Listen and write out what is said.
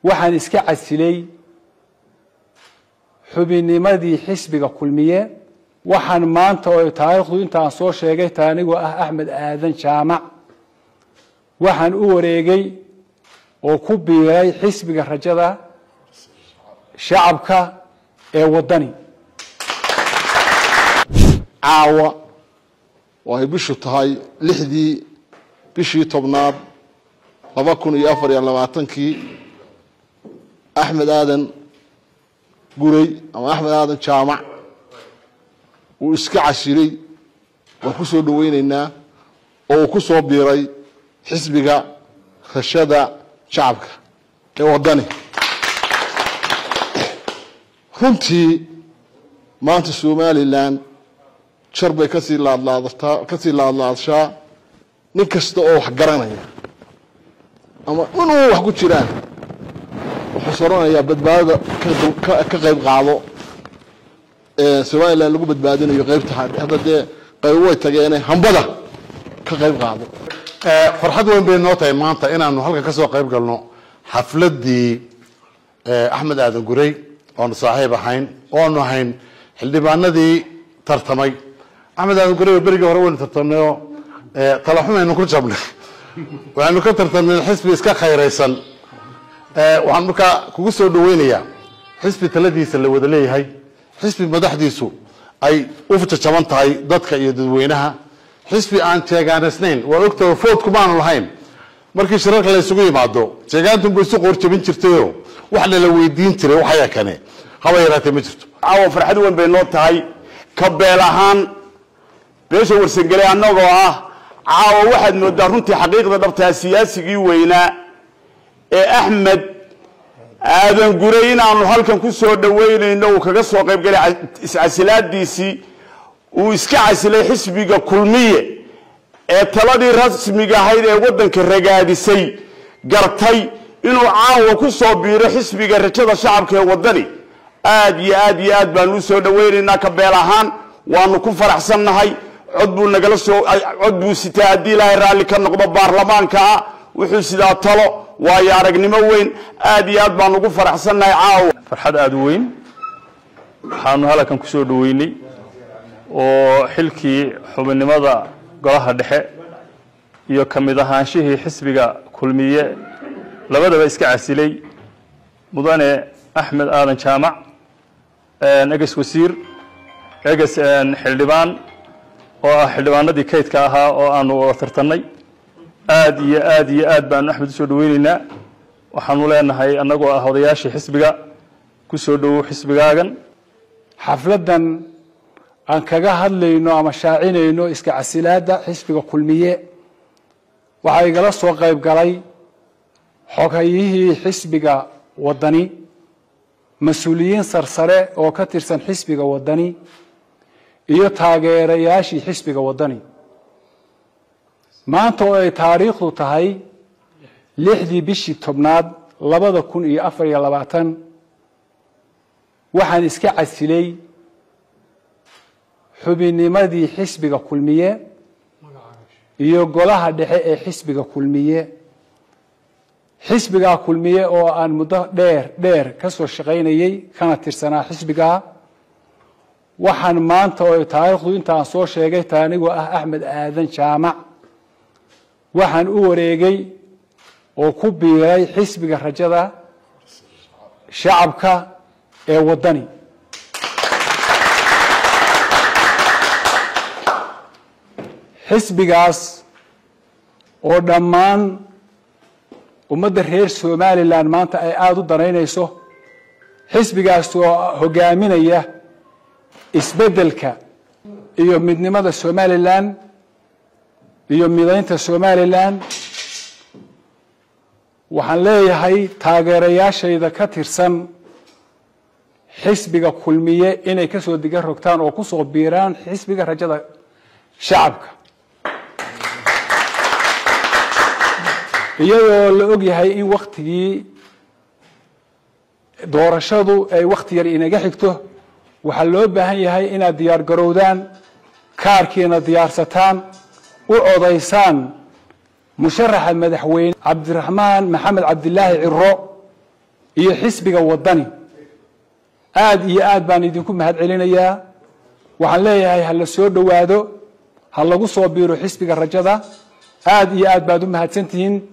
waxaan iska casilay xubinnimadii xisbiga kulmiye waxaan maanta oo taariikhdu intaan soo sheegay ta anigoo ah axmed aadan jaamac waxaan u wareegay oo ku biiray xisbiga rajada shacabka ee waddani caawa oo ay bishu tahay lixdii bishii tobnaad laba kun iyo afar iyo labaatankii axmed aadan guray ama axmed aadan jaamac uu iska cashilay waan ku soo dhaweyneynaa oo uu ku soo biiray xisbiga rashada shacabka ee waddani runtii maanta somalilan jar bay kasii laadlaadataa kasii laadlaadshaa nin kasta oo wax garanaya ama inuu wax ku jiraan wuxuu soranayaa badbaadada ka qayb qaado somalilan lagu badbaadinayo qaybta hadda dee qaybo way tageene hambada ka qayb qaado farxad weyn bay noo tahay maanta inaanu halkan ka soo qayb galno xafladdii axmed aadan gurey oonu saaxiib ahayn oonu ahayn xildhibaanadii tartamay axmed aadan gurey berigii hore waynu tartamnayo talaxumaynu ku jabnay waxaynu ka tartamnay xisbi iska khayraysan waxaan markaa kugu soo dhaweynayaa xisbi taladiisa la wada leeyahay xisbi madaxdiisu ay u jajaban tahay dadka iyo dadweynaha xisbi aan jeegaanisnayn waa ogtaha foodku maanu lahayn markii shirarka la isugu yimaado jeegaantunba isu qoorjabin jirtayo waxna la weydiin jiray waxaya kane haba yaraatee ma jirto caawa farxad weyn bay noo tahay ka beel ahaan beesha warsangele annagoo ah caawa waxaad moodaa runtii xaqiiqda dhabtaa siyaasigii weynaa ee axmed aadan guray inaanu halkan ku soo dhaweynayno uu kaga soo qaybgalay iscasilaadiisii uu iska casilay xisbiga kulmiye ee taladii rasmiga ahayd ee waddanka ragaadisay gartay inuu caawa ku soo biiro xisbiga rajada shacabka ee waddani aad iyo aad iyo aad baanu usoo dhaweynaynaa ka beel ahaan waanu ku faraxsannahay cod buu nagala soo cod buu sitaa haddii ilaahay raalli ka noqdo baarlamaanka ah wuxuu sidaa talo waayo aragnimo weyn aad iyo aad baanu ugu faraxsannahay caawa farxad aada u weyn waxaanu halkan ku soo dhaweynay oo xilkii xubinnimada golaha dhexe iyo ka mid ahaanshihii xisbiga kulmiye labadaba iska casilay mudane axmed aadan jaamac eges wasiir eges xildhibaan oo ah xildhibaanadii kaydka ahaa oo aanu wada tartannay aad iyo aad iyo aad baanu axmed usoo dhaweyneynaa waxaanu leenahay annagoo ah odayaashii xisbiga ku soo dhowow xisbigaagan xafladdan aan kaga hadlayno ama shaacinayno iska casilaadda xisbiga kulmiye waxaa igala soo qayb galay xogayihii xisbiga waddani mas-uuliyiin sarsare oo ka tirsan xisbiga waddani iyo taageerayaashii xisbiga waddani maanta oo ay taariikhdu tahay lixdii bishii tobnaad labada kun iyo afar iyo labaatan waxaan iska casilay xubinnimadii xisbiga kulmiye iyo golaha dhexe ee xisbiga kulmiye xisbigaa kulmiye oo aan muddo dheer dheer ka soo shaqaynayey kana tirsanaa xisbigaa waxaan maanta oo taariikhdu intaan soo sheegay ta anigoo ah axmed aadan jaamac waxaan u wareegay oo ku biiray xisbiga rajada shacabka ee waddani xisbigaas oo dhammaan ummadda reer somalilan maanta ay aada u danaynayso xisbigaas oo hogaaminaya isbeddelka iyo midnimada somalilan iyo midaynta somalilan waxaan leeyahay taageerayaashayda ka tirsan xisbiga kulmiye inay ka soo diga rogtaan oo ku soo biiraan xisbiga rajada shacabka iyadoo la og yahay in waktigii doorashadu ay wakti yar inaga xigto waxaa loo baahan yahay inaad diyaar garowdaan kaarkiina diyaarsataan u codaysaan musharaxa madaxweyne cabdiraxmaan maxamed cabdilaahi ciro iyo xisbiga waddani aad iyo aad baan idinku mahad celinayaa waxaan leeyahay ha la soo dhowaado ha lagu soo biiro xisbiga rajada aad iyo aad baad u mahadsantihiin